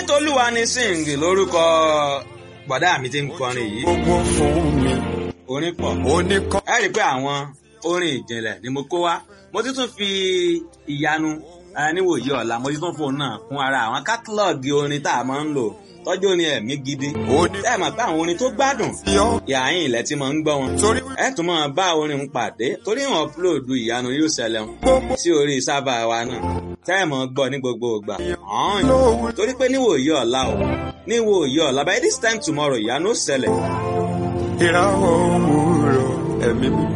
tolúwa ni sing lórúkọ bọ̀dá mi ti ń kọrin yìí gbogbo fún mi orin pọ̀ oníkọ́. ẹ rí i pé àwọn orin ìjìnlẹ̀ ni mo kó wá mo ti tún fi ìyanu eh, níwòye ọ̀la mo ti tún fóun náà kún ara àwọn kátálọ́ọ̀gì orin tá a máa ń lò tọ́jú orin ẹ̀mí gidi Oní- ẹ mọ̀ pé àwọn orin tó gbádùn yọ yàáyìn ilẹ̀ tí mo ń gbọ́ wọn torí ẹ tún máa bá orin ń pàdé torí wọn upload ìyanu yóò ṣẹlẹ̀ wọn gbogbo sí orí sábà wa náà tẹ́ ẹ̀ mọ̀ gbọ́ ní gbogbo ìgbà ọ̀hún lówó torí pé níwòye ọ̀la o níwòye ọ̀la by this time tomorrow ìyanu ó ṣẹlẹ̀ ìràwọ̀ òwúrọ̀ ẹ̀mí mi.